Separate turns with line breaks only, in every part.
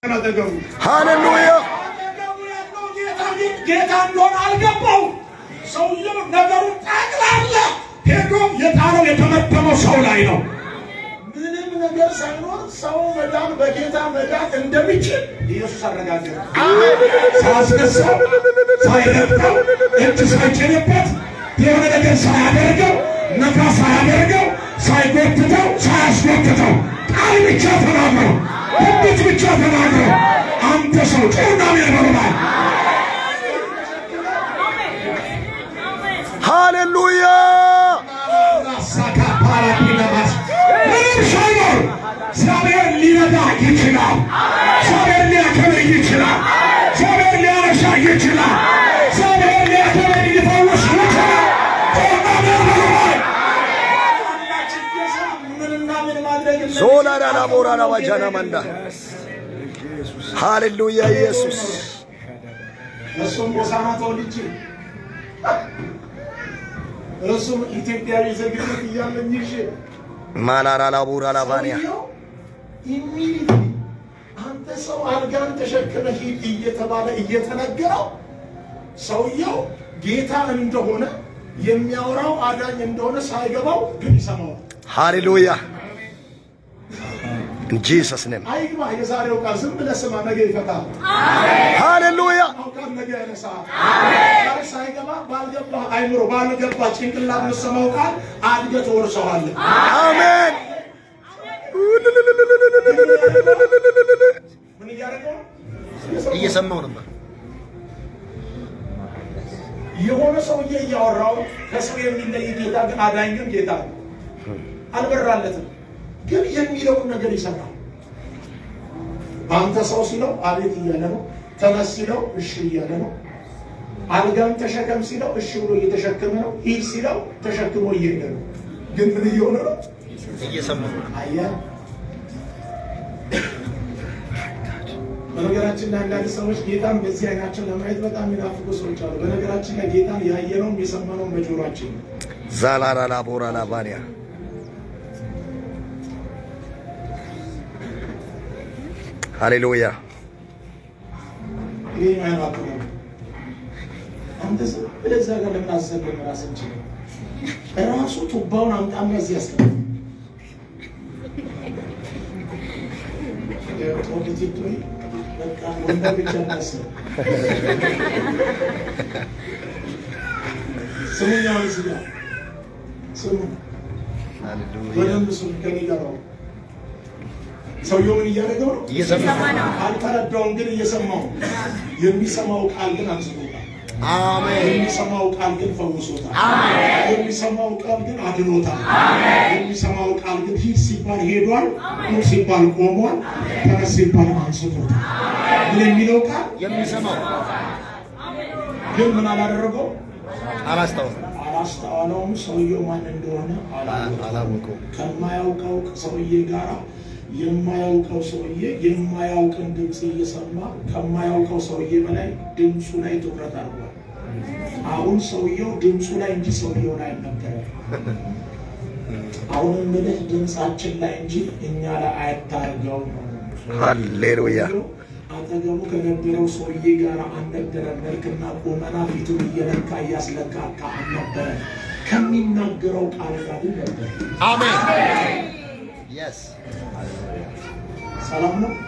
አጠገቡ
ሃሌሉያ
አጠገቡ ያለው ጌታ ግን ጌታ እንደሆነ አልገባው። ሰውየው ነገሩን ጠቅላላ ሄዶ የጣለው የተመተመው ሰው ላይ ነው። ምንም ነገር ሳይኖር ሰው መዳን በጌታ መዳን እንደሚችል ኢየሱስ አረጋገጠ። ሳያስነሳው፣ ሳይረግጠው፣ እጅ ሳይጭንበት፣ የሆነ ነገር ሳያደርገው፣ ነካ ሳያደርገው፣ ሳይጎትተው፣ ሳያስጎትተው ቃል ብቻ ተናግረው ትንቢት ብቻ ተናግረው አንተ ሰው ጩና ሚያበሩላል
ሃሌሉያ
ራሳካ ፓራቲነማስ ምንም ሳይኖር እግዚአብሔር ሊረዳ ይችላል። እግዚአብሔር ሊያከብር ይችላል። እግዚአብሔር ሊያነሳ ይችላል። እግዚአብሔር ሊያከብር ሊፈውስ ይችላል። ጩና ሚያበሩላል ምንና ምን ማድረግ
ዞላ ዳላ ቦራ ላባጃና መንዳ ሃሌሉያ ኢየሱስ
እሱም ሆሳዕና ተወልጄ እሱም ኢትዮጵያዊ ዜግነት እያለኝ ይዤ
ማላራ ላቦራ ላባንያ
ሰውየው ኢሚዲየትሊ አንተ ሰው አልጋን ተሸክመ ሂድ እየተባለ እየተነገረው ሰውየው ጌታ እንደሆነ የሚያወራው አዳኝ እንደሆነ ሳይገባው ግን ይሰማዋል።
ሃሌሉያ ኢን ጂሰስ ኔም
አይግባ የዛሬው ቃል ዝም ብለህ ስማ፣ ነገ ይፈታል።
ሃሌሉያ
ቃል ነገ ያነሳል። ዛሬ ሳይገባ ባልገባ አይምሮ ባልገባ ጭንቅላት የምትሰማው ቃል አድገህ ትወርሰዋለህ።
አሜን
ምን እያደረገው ነው?
እየሰማው ነበር
የሆነ ሰውዬ እያወራው ከሰው የሚለይ ጌታ ግን አዳኝ ግን ጌታ ነው። አልበራለትም፣ ግን የሚለውን ነገር ይሰማል። አንተ ሰው ሲለው አቤት እያለ ነው። ተነስ ሲለው እሺ እያለ ነው። አልጋን ተሸከም ሲለው እሺ ብሎ እየተሸከመ ነው። ሂድ ሲለው ተሸክሞ እየሄደ ነው። ግን ምን እየሆነ ነው?
እየሰማው
አየህ። በነገራችን ላይ አንዳንድ ሰዎች ጌታን በዚህ አይናቸው ለማየት በጣም የሚናፍቁ ሰዎች አሉ። በነገራችን ላይ ጌታን ያየነውም የሰማነውም በጆሯችን ነው።
ዛላራ ላቦራ ላባንያ ሃሌሉያ
ይሄ ማይናፍቁ ነው። አንተ ዝም ብለህ እዛ ጋር ለምን አዘለም ራስን ችለ ራሱ ቱባውን አምጣና እዚህ ያስቀምጥ። ጦልቲቶ በቃ ወንበር ብቻ እናስብ። ስሙኛውን እዚህ ጋር ስሙ፣ በደንብ ስሙ። ከኔ ጋር ነው። ሰውየው ምን እያደረገው ነው?
እየሰማ
አልተረዳውም፣ ግን እየሰማው የሚሰማው ቃል ግን አንስቶታል።
አሜን
የሚሰማው ቃል ግን ፈውሶታል። የሚሰማው ቃል ግን አድኖታል። የሚሰማው ቃል ግን ሂድ ሲባል ሄዷል፣ ቁም ሲባል ቆሟል፣ ተነስ ሲባል አንስቶታል። ግን የሚለው ቃል
የሚሰማው
ግን ምን አላደረገው?
አላስታውስም
አላስተዋለውም። ሰውየው ማን እንደሆነ አላወቀውም።
አላወቀው
ከማያውቀው ሰውዬ ጋር የማያውቀው ሰውዬ የማያውቅን ድምፅ እየሰማ ከማያውቀው ሰውዬ በላይ ድምፁ ላይ ትኩረት አድርጓል። አሁን ሰውየው ድምፁ ላይ እንጂ ሰውየው ላይ አልነበረም። አሁን ምልህ ድምፃችን ላይ እንጂ እኛ ላይ አያታርገው ነው።
ሃሌሉያ
ሰውየው አጠገቡ ከነበረው ሰውዬ ጋር አልነበረ። መልክና ቁመና ፊቱን እየለካ እያስለካካ አልነበረ። ከሚናገረው ቃል ጋር ግን ነበር።
አሜን የስ
ሰላም ነው።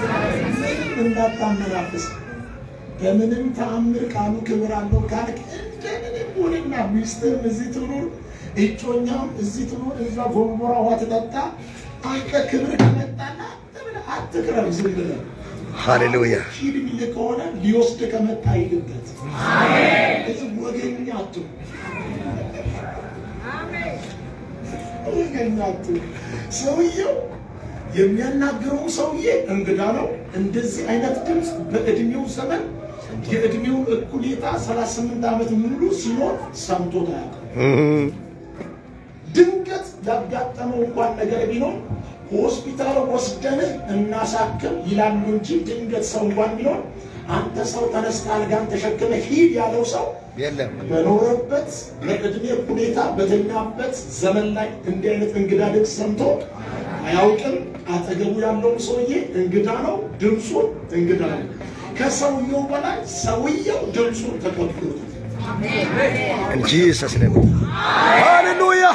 እንዳታመናፍስ በምንም ተአምር ቃሉ ክብር አለው ካልክ እንደምንም ሆነና ሚስትም እዚህ ትኑር፣ እጮኛም እዚህ ትኑር፣ እዛ ጎንቦራ ውሃ ትጠጣ። አንተ ክብር ከመጣና ብለህ አትቅረብ። ዝም ብለህ
ሃሌሉያ
ሂድ የሚልህ ከሆነ ሊወስድ ከመጣ ሂድበት። እዚህ ወገኛ አትሁን። ወገኛ አትሁን። ሰውየው የሚያናግረው ሰውዬ እንግዳ ነው። እንደዚህ አይነት ድምፅ በእድሜው ዘመን የእድሜውን እኩሌታ 38 ዓመት ሙሉ ሲኖር ሰምቶት አያውቅም። ድንገት ያጋጠመው እንኳን ነገር ቢኖር ሆስፒታል ወስደን እናሳክም ይላሉ እንጂ ድንገት ሰው እንኳን ቢኖር አንተ ሰው ተነስተ አልጋን ተሸክመ ሂድ ያለው ሰው
የለም
በኖረበት በእድሜ ሁኔታ በተኛበት ዘመን ላይ እንዲህ አይነት እንግዳ ድምፅ ሰምቶ አያውቅም። አጠገቡ ያለውን ሰውዬ እንግዳ ነው፣ ድምፁን እንግዳ ነው። ከሰውየው በላይ ሰውየው ድምፁን ተቀብሎታል።
In Jesus' name. Hallelujah.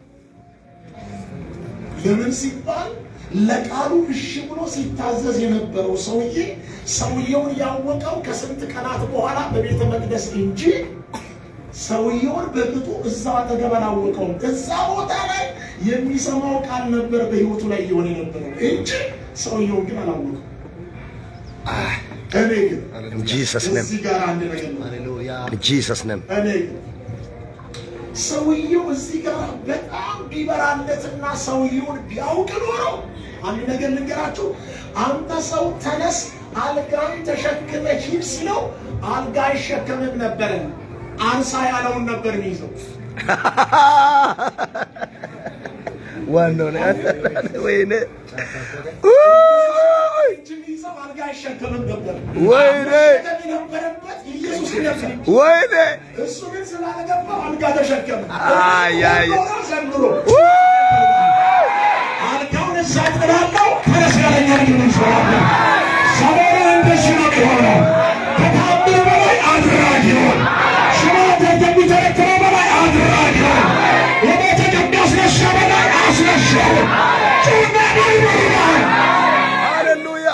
ለምን ሲባል ለቃሉ እሺ ብሎ ሲታዘዝ የነበረው ሰውዬ ሰውየውን ያወቀው ከስንት ቀናት በኋላ በቤተ መቅደስ እንጂ ሰውየውን በቅጡ እዛው አጠገብ አላወቀውም። እዛ ቦታ ላይ የሚሰማው ቃል ነበር በሕይወቱ ላይ እየሆነ የነበረው እንጂ ሰውየውን ግን አላወቀው። እኔ ግን
In Jesus' name.
እዚህ ጋር አንድ ነገር ነው።
Hallelujah. In Jesus' name.
እኔ ግን ሰውየው እዚህ ጋር በጣም ቢበራለትና ሰውየውን ቢያውቅ ኖሮ አንድ ነገር ልንገራችሁ። አንተ ሰው ተነስ፣ አልጋን ተሸክመ ሂድ ሲለው አልጋ አይሸከምም ነበረ። አንሳ ያለውን ነበር የሚይዘው።
ዋናው ነው። ወይኔ
እጅ የሚይዘው አልጋ አይሸከምም ነበር።
ወይኔ!
መሸከም የነበረበት ኢየሱስ ነበር።
ወይኔ
እሱ ግን ስላለገባው አልጋ ተሸከመ።
አይ፣ አይ።
ዘንድሮ አልጋውን እዛ ጥላለው ተነስ ያለኛ ግን እንሰራለን። ሰሞኑን እንደዚህ ነው የሆነው። ከታምር በላይ አድራጊውን ሽማት ከሚተረክረው በላይ አድራጊውን የሞተ ከሚያስነሳ በላይ አስነሻውን ጩና ይበርባል
ሃሌሉያ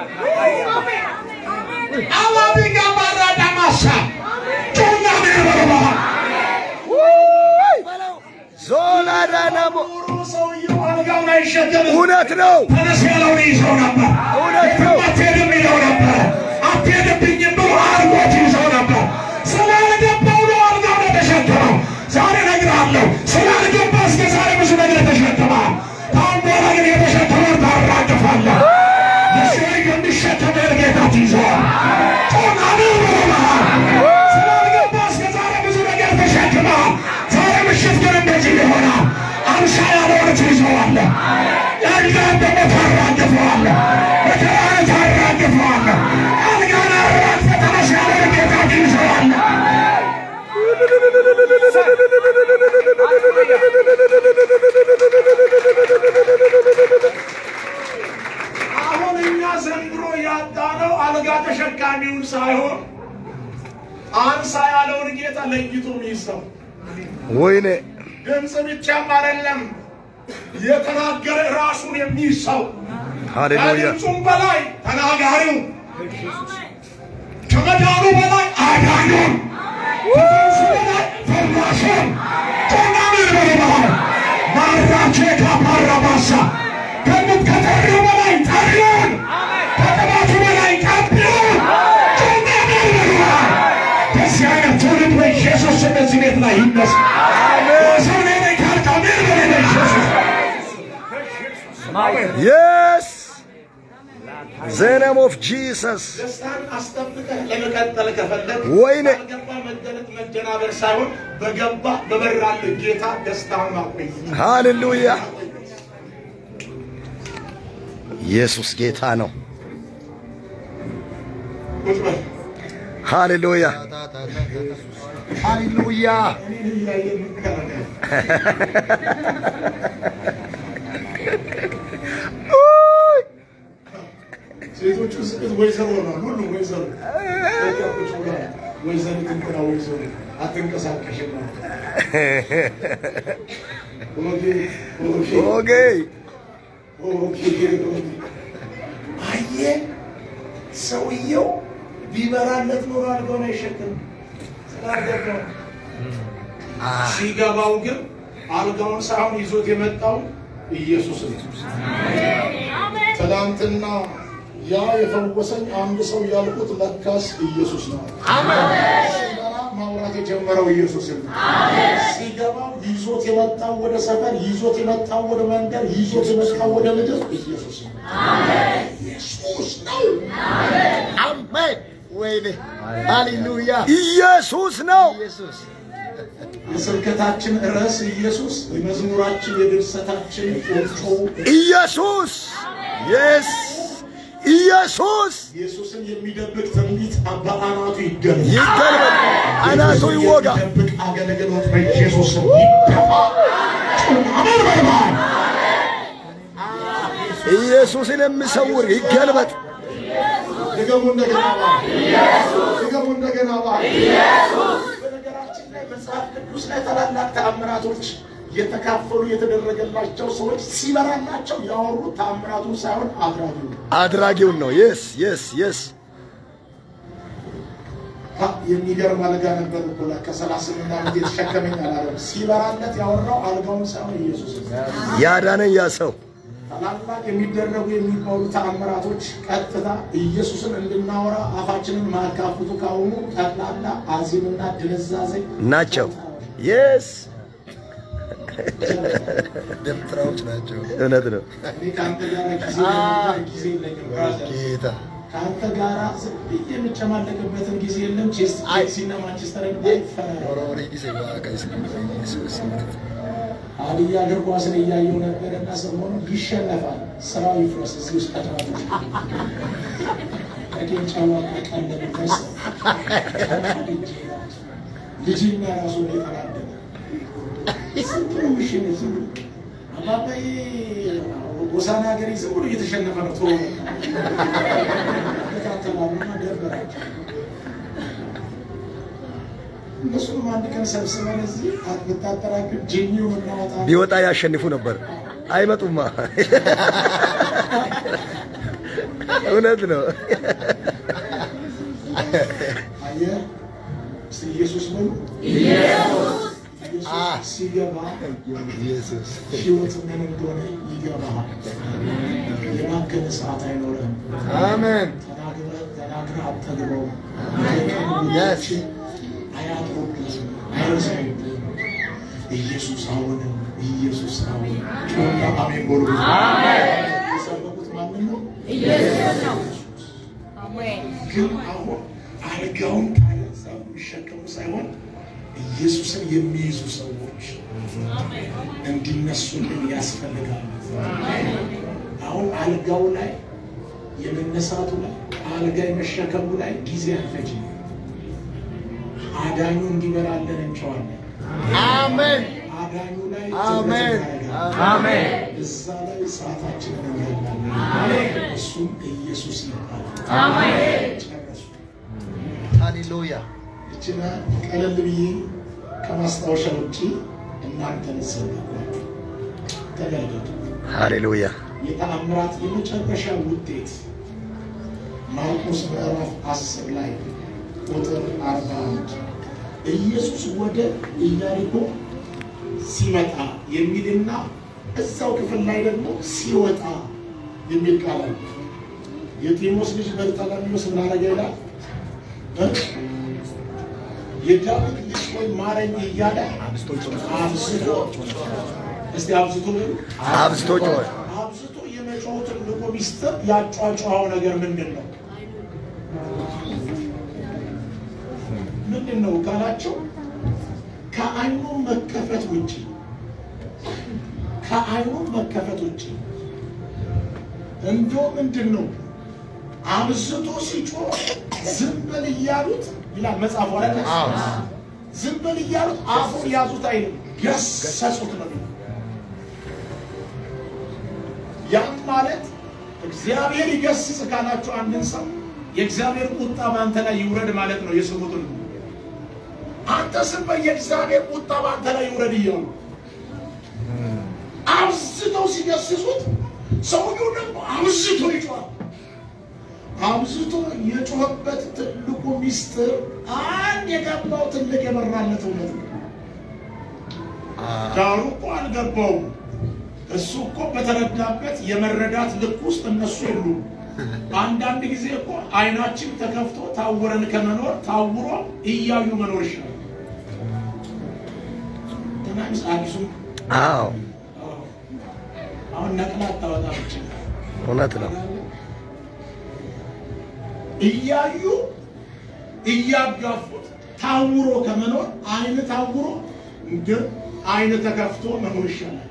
አዋቢ ጋባራ ዳማሳ ጩና ይበርባል
ዞላ ዳናሞ
ሰውየው አልጋውን አይሸከምም።
እውነት ነው።
ተነስ ያለውን ይዘው ነበር።
እውነት ነው።
አትሄድም ይለው ነበር። አትሄድብኝም ብሎ አድርጎት ይዘው ነበር። ስላልገባው ነው አልጋውን የተሸከመው። ዛሬ እነግርሃለሁ፣ ስላልገባ እስከ ዛሬ ብዙ ነገር ተሸክመሃል። ከአሁን በኋላ ግን የተሸከመውን ታራግፋለህ። የሰው የሚሸከመውን ጌታ ትይዘዋል። ጮና ብሎሃል። ስላልገባ እስከ ዛሬ ብዙ ነገር ተሸክመሃል። ዛሬ ምሽት ግን እንደዚህ ይሆናል። አምሳ ያለውን ትይዘዋለህ። ያልጋን ደግሞ ታራግፈዋለህ። መከራን ታራግፈዋለህ። አልጋን አራግፈህ ተነስ ያለውን ጌታ ትይዘዋለህ። አሁን እኛ ዘንድሮ ያጣነው አልጋ ተሸካሚውን ሳይሆን አንሳ ያለውን ጌታ ለይቶ የሚይዘው
ወይኔ
ድምፅ ብቻም አይደለም የተናገረ ራሱን የሚይዝ ሰው
ሃሌሉያ
ከድምፁም በላይ ተናጋሪው ከመዳኑ በላይ አዳኙን ከፈውሱ በላይ ፈዋሹን ጮናምን በልባል ማራቼ ካፓራባሳ ከምት ከጠሪው በላይ ጠሪውን ከቅባቱ በላይ ቀቢውን ጮናምን በልባል ከዚህ አይነት ትውልድ በኢየሱስ ስም እዚህ ቤት ላይ ይነሳ ሰው ሌላ ካልቃሜር በሌለ ኢየሱስ
የስ ዘነም ኦፍ ጂሰስ
ደስታን አስጠብቀህ ለመቀጠል ከፈለግ
ወይኔ!
ባልገባ መደነቅ መደናበር ሳይሆን በገባ በበራልህ ጌታ ደስታን ማቆየት
ሃሌሉያ ኢየሱስ ጌታ ነው።
ቁጭ በል።
ሃሌሉያ ሃሌሉያ
እኔን እያየህ ምን ታደርጋለህ? ሴቶቹ ስቅት ወይዘሮ ነው፣ ሁሉም ወይዘሮ በቃ ቁጭ ብለዋል። ወይዘሪት እንትና ወይዘሮ አትንቀሳቀሽም ነው። ኦኬ ኦኬ
ኦኬ
አየህ፣ ሰውየው ቢበራለት ኖሮ አልጋውን አይሸከምም። ስላልገባው ሲገባው ግን አልጋውን ሳይሆን ይዞት የመጣው ኢየሱስ ነው። ትናንትና ያ የፈወሰኝ አንድ ሰው ያልኩት ለካስ ኢየሱስ ነው። ሲበራ ማውራት የጀመረው ኢየሱስ ነው። ሲገባው ይዞት የመጣው ወደ ሰፈር፣ ይዞት የመጣው ወደ መንደር፣ ይዞት የመጣው ወደ ምድር ኢየሱስ ነው። ኢየሱስ ነው።
አሜን። ወይኔ ሃሌሉያ ኢየሱስ ነው።
የስብከታችን ርዕስ ኢየሱስ፣ የመዝሙራችን የድርሰታችን ቁንጮ
ኢየሱስ የስ ኢየሱስ
ኢየሱስን የሚደብቅ ትንቢት በአናቱ ይገለጥ።
ይገልበጥ፣ አናቱ ይወጋ።
የሚደብቅ አገልግሎት በኢየሱስ ስም ይደፋ። አሜን በልባል።
ኢየሱስን የሚሰውር ይገልበጥ።
ድገሙ እንደገና ባል ድገሙ እንደገና ባል በነገራችን ላይ መጽሐፍ ቅዱስ ላይ ታላላቅ ተአምራቶች የተካፈሉ የተደረገላቸው ሰዎች ሲበራላቸው ያወሩት ተአምራቱን ሳይሆን አድራጊው
አድራጊውን ነው። የስ የስ የስ
የሚገርም አልጋ ነበር እኮ ለካ ሰላሳ ስምንት ዓመት የተሸከመኝ አላለም። ሲበራለት ያወራው አልጋውን ሳይሆን ኢየሱስ
ያዳነኝ ያ ሰው
ታላላቅ የሚደረጉ የሚባሉ ተአምራቶች ቀጥታ ኢየሱስን እንድናወራ አፋችንን ማካፍቱ ካሁኑ ጠቅላላ አዚምና ድንዛዜ
ናቸው። የስ
ደብተራዎች ናቸው።
እውነት ነው።
እኔ ከአንተ ጋር ጊዜ ለመግደል ጊዜ የለኝም ብራዘር።
ጌታ
ከአንተ ጋር ዝም ብዬ የምጨማለቅበትን ጊዜ የለም። ቼስ ቼልሲና ማንቸስተር ይፈራል።
ኦሮሪ ጊዜ ዋቀስ ኢየሱስ
ሀዲያ እግር ኳስን እያየው ነበር እና ሰሞኑ ይሸነፋል፣ ስራው ይፍረስ። እዚህ ውስጥ ተጫዋቾች ቀቄን ጫዋ ቀለብበት ልጅና ራሱ ነው የተናደደ ዝም ብሎ ምሽን ዝም ብሎ አባባዬ ጎሳና ሀገሬ ዝም ብሎ እየተሸነፈ ነው። ቶሎ ተካተላሉና ደበራቸው። እነሱንም አንድ ቀን ሰብስበን እዚህ ብታጠራቅም ጄኒውን እናወጣ
ቢወጣ ያሸንፉ ነበር። አይመጡማ። እውነት ነው።
አየህ እስቲ ኢየሱስ በሉ ኢየሱስ ሲገባ
ኢየሱስ
ህይወት ምን እንደሆነ ይገባሃል። የማገነ ሰዓት አይኖርም።
አሜን
ተናግረህ ተናግረህ አትጠግበው።
Yes.
አያጥሩብህም፣ አይረሳዩብህም። ኢየሱስ አሁንም ኢየሱስ አሁን ጮና አሜን በሉ። የሰበኩት ማንን ነው? ግን አሁን አልጋውን ካለዛ የሚሸከሙ ሳይሆን ኢየሱስን የሚይዙ ሰዎች እንዲነሱልን ያስፈልጋል። አሁን አልጋው ላይ የመነሳቱ ላይ አልጋ የመሸከሙ ላይ ጊዜ አንፈጅም። አዳኙ እንዲበራለን እንጨዋለን።
አሜን
አዳኙ ላይ
አሜን
አሜን።
እዛ ላይ ሰዓታችንን እንገላለን። እሱም ኢየሱስ ይባላል። ጨረሱ።
ሃሌሉያ
እችና ቀለል ብዬ ከማስታወሻ ውጭ እናንተን ሰበኳችሁ። ተመልከቱ።
ሃሌሉያ
የተአምራት የመጨረሻ ውጤት ማርቆስ ምዕራፍ 10 ላይ ቁጥር 41 ኢየሱስ ወደ ኢያሪኮ ሲመጣ የሚልና እዛው ክፍል ላይ ደግሞ ሲወጣ የሚል ቃል አለ። የጢሞስ ልጅ በርጠለሚዎስ እንዳረገ ይላል እ? የዳዊት ልጅ ወይ ማረኝ እያለ አብዝቶ እስቲ አብዝቶ በሉ
አብዝቶ ጮኸ።
አብዝቶ የመጮሁ ትልቁ ሚስጥር ያጫጫኸው ነገር ምንድን ነው? ምንድን ነው ካላቸው ከዓይኑ መከፈት ውጭ ከዓይኑ መከፈት ውጭ እንዶ ምንድን ነው አብዝቶ ሲጮህ ዝም በል እያሉት ይላል መጽሐፉ አለ ዝም በል እያሉት አፉን ያዙት አይልም ገሰጹት ነው የሚለው። ያም ማለት እግዚአብሔር ይገስጽ ካላችሁ አንድን ሰው የእግዚአብሔር ቁጣ በአንተ ላይ ይውረድ ማለት ነው። የስሙትን አንተ ስም የእግዚአብሔር ቁጣ በአንተ ላይ ይውረድ እያሉ አብዝተው ሲገስጹት ሰውየው ደግሞ አብዝቶ ይጮሃል። አብዝቶ የጮኸበት ትልቁ ሚስጥር አንድ የገባው ትልቅ የበራለት እውነት ነው። ዳሩ እኮ አልገባውም። እሱ እኮ በተረዳበት የመረዳት ልክ ውስጥ እነሱ የሉም። አንዳንድ ጊዜ እኮ አይናችን ተከፍቶ ታውረን ከመኖር ታውሮ እያዩ መኖር ይሻላል። ትናንሽ አዲሱ
አዎ
አሁን ነቅላ አታወጣ ብቻ
እውነት ነው።
እያዩ እያጋፉት ታውሮ ከመኖር አይን ታውሮ ግን አይን ተከፍቶ መኖር ይሻላል።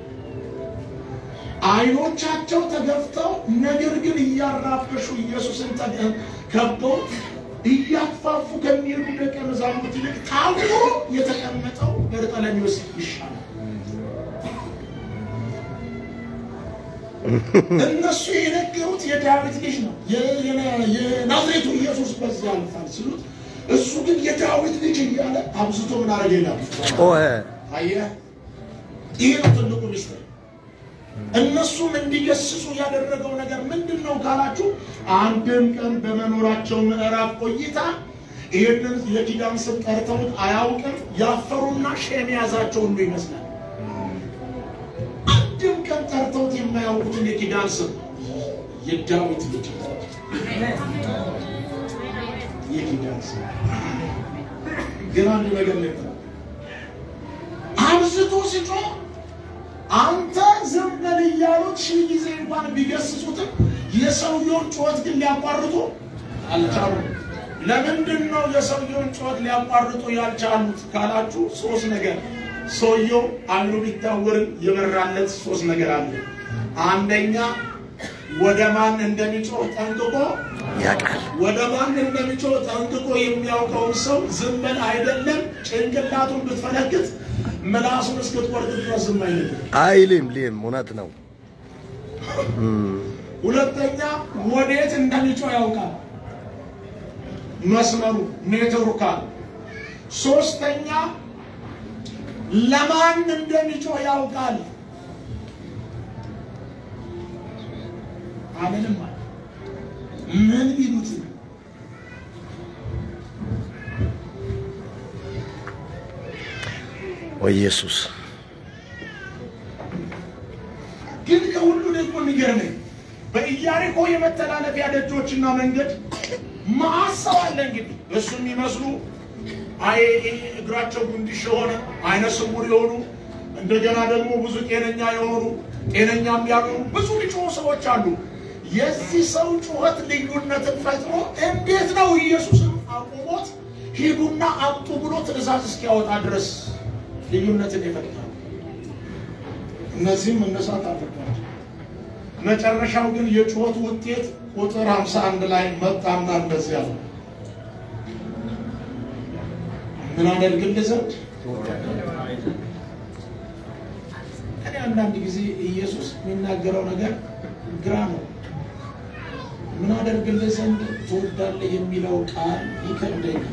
አይኖቻቸው ተገፍተው ነገር ግን እያራበሹ ኢየሱስን ተገ- ከበው እያፋፉ ከሚሄዱ ደቀ መዛሙርት ይልቅ ታውሮ የተቀመጠው በርጠለሚዎስ ይሻላል። እነሱ የነገሩት የዳዊት ልጅ ነው የ- የ- የናዝሬቱ ኢየሱስ በዚህ ያልፋል ሲሉት እሱ ግን የዳዊት ልጅ እያለ አብዝቶ ምን አረገ ይላል።
ጮኸ።
አየህ፣ ይህ ነው ትልቁ ሚስጥር። እነሱም እንዲገስጹ ያደረገው ነገር ምንድን ነው ካላችሁ፣ አንድም ቀን በመኖራቸው ምዕራፍ ቆይታ ይህንን የኪዳን ስም ጠርተውት አያውቅም። ያፈሩና ሼም የያዛቸው ሁሉ ይመስላል። አንድም ቀን ጠርተውት የማያውቁትን የኪዳን ስም የዳዊት ልጅ የኪዳን ስም ግን አንድ ነገር ልንገር አብዝቶ ሲጮህ አንተ ዝም በል እያሉት ሺህ ጊዜ እንኳን ቢገስጹትም የሰውየውን ጩኸት ግን ሊያቋርጡ አልቻሉም። ለምንድን ነው የሰውየውን ጩኸት ሊያቋርጡ ያልቻሉት ካላችሁ ሶስት ነገር። ሰውየው አይኑ ቢታወርም የበራለት ሶስት ነገር አለ። አንደኛ ወደ ማን እንደሚጮህ ጠንቅቆ
ያውቃል።
ወደ ማን እንደሚጮህ ጠንቅቆ የሚያውቀውን ሰው ዝም በል አይደለም ጭንቅላቱን ብትፈነክት ምላሱን እስክትቆርጥ ድረስ ዝም አይልም።
አይልም ሊም እውነት ነው።
ሁለተኛ ወዴት እንደሚጮህ ያውቃል፣ መስመሩ ኔትወርካል። ሶስተኛ ለማን እንደሚጮህ ያውቃል። አምንም አለ ምን ቢሉት
ወይ ኢየሱስ
ግን ከሁሉ ደግሞ የሚገርመኝ በኢያሪኮ የመተላለፊያ ደጆችና መንገድ መዓት ሰው አለ። እንግዲህ እሱ የሚመስሉ አይ እግራቸው ጉንድሽ የሆነ አይነ ስውር የሆኑ እንደገና ደግሞ ብዙ ጤነኛ የሆኑ ጤነኛም ያልሆኑ ብዙ ሊጮሁ ሰዎች አሉ። የዚህ ሰው ጩኸት ልዩነትን ፈጥሮ እንዴት ነው ኢየሱስን አቁሞት ሂዱና አምጡ ብሎ ትእዛዝ እስኪያወጣ ድረስ ልዩነትን ይፈጥራል። እነዚህም መነሳት አለባቸው። መጨረሻው ግን የጩኸቱ ውጤት ቁጥር 51 ላይ መጣና እንደዚህ አለ፣ ምን አደርግልህ ዘንድ እኔ አንዳንድ ጊዜ ኢየሱስ የሚናገረው ነገር ግራ ነው። ምን አደርግልህ ዘንድ ትወዳለህ የሚለው ቃል ይከብደኛል።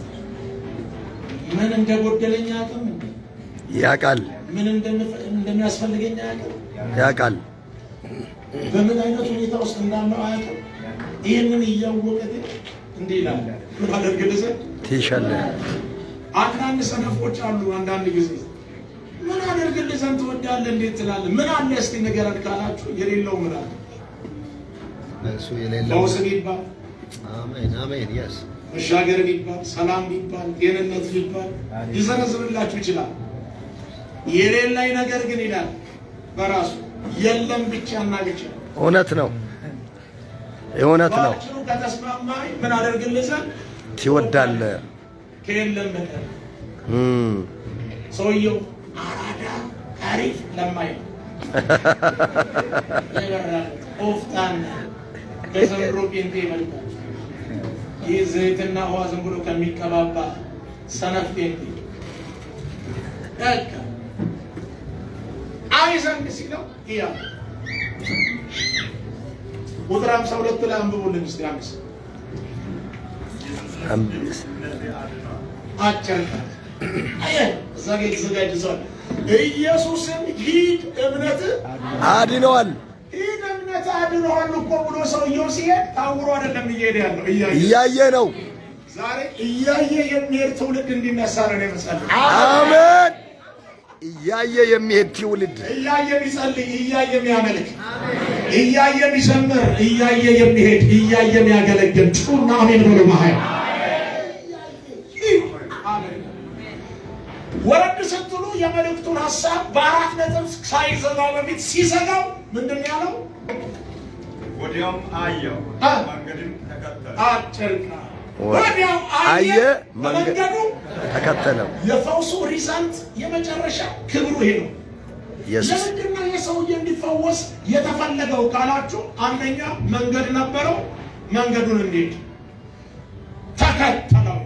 ምን እንደጎደለኝ አቅም እንዴ
ያውቃል
ምን እንደምፈ- እንደሚያስፈልገኝ አያውቅም።
ያውቃል።
በምን አይነት ሁኔታ ውስጥ እንዳለው አያውቅም። ይህንን እያወቀ ግን እንዲህ ይላል፣ ምን አደርግልህ ዘንድ
ትሻለ
አንዳንድ ሰነፎች አሉ። አንዳንድ ጊዜ ምን አደርግልህ ዘንድ ትወዳለህ እንዴት ትላለህ? ምን አለ እስቲ ንገረን ካላችሁ የሌለው ምን አለ?
እሱ የሌለው
ፈውስ ቢባል፣
አሜን አሜን የስ
መሻገር ቢባል፣ ሰላም ቢባል፣ ጤንነት ቢባል ሊዘረዝርላችሁ ይችላል። የሌለኝ ነገር ግን ይላል በራሱ የለም ብቻና ብቻ
እውነት ነው እውነት ነው።
በአጭሩ ከተስማማኝ ምን አደርግልህ ዘንድ
ትወዳለህ።
ከየለም በቀር
እም፣
ሰውየው አራዳ አሪፍ ለማይ ነው። ይበራል ቆፍጣና ከዘንድሮ ጴንጤ ይበልጣል። ይህ ዘይትና ውሃ ዝም ብሎ ከሚቀባባ ሰነፍ ጴንጤ በቃ አይ ዘንድ ሲለው እያ ቁጥር ሃምሳ ሁለት ላይ አንብቡልን እስኪ አምስት
አምስት
አጭር ናት። አየህ እዛ ጋ የተዘጋጀ ሰው አለ። ኢየሱስን ሂድ እምነት
አድነዋል።
ሂድ እምነት አድነዋል እኮ ብሎ ሰውየው ሲሄድ ታውሮ አይደለም እየሄደ ያለው እያየ
እያየ ነው።
ዛሬ እያየ የሚሄድ ትውልድ እንዲነሳ ነው የመሰለኝ።
አሜን። እያየ የሚሄድ ትውልድ
እያየ የሚጸልይ፣ እያየ የሚያመልክ፣ እያየ የሚዘምር፣ እያየ የሚሄድ፣ እያየ የሚያገለግል ጩና አሜን ብሎ ማሀያ ወረድ ስትሉ የመልእክቱን ሀሳብ በአራት ነጥብ ሳይዘጋው በፊት ሲዘጋው ምንድን ነው ያለው?
ወዲያውም አየው
አ-
መንገድም ተከተለ።
አጭር ቃል።
ወ-
ወዲያው አየ
አየ፣ መንገድ-
መንገዱ
ተከተለው።
የፈውሱ ሪዛልት የመጨረሻ ክብሩ ይሄ ነው።
ኢየሱስ
ለምንድን ነው የሰውዬ እንዲፈወስ የተፈለገው ካላችሁ፣ አንደኛ መንገድ ነበረው። መንገዱን እንዴት ተከተለው።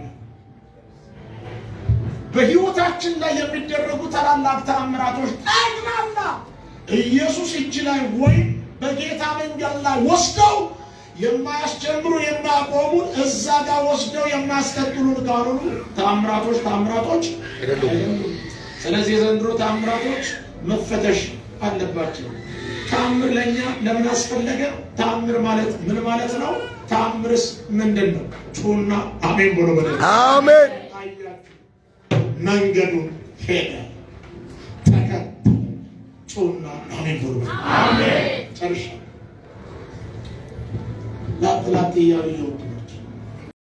በሕይወታችን ላይ የሚደረጉ ታላላቅ ተአምራቶች ጠቅላላ ኢየሱስ እጅ ላይ ወይም በጌታ መንገድ ላይ ወስደው የማያስጀምሩ የማያቆሙን እዛ ጋር ወስደው የማያስከትሉን ካልሆኑ ታምራቶች ታምራቶች
አይደሉም።
ስለዚህ የዘንድሮ ታምራቶች መፈተሽ አለባቸው። ታምር ለእኛ ለምን አስፈለገ? ታምር ማለት ምን ማለት ነው? ታምርስ ምንድን ነው? ጩና አሜን ብሎ በለ
አሜን
አያችሁ፣ መንገዱን ሄደ ተከተለ። ጩና አሜን ብሎ በለ ጨርሻ ላት ላት እያሉ እየወጡ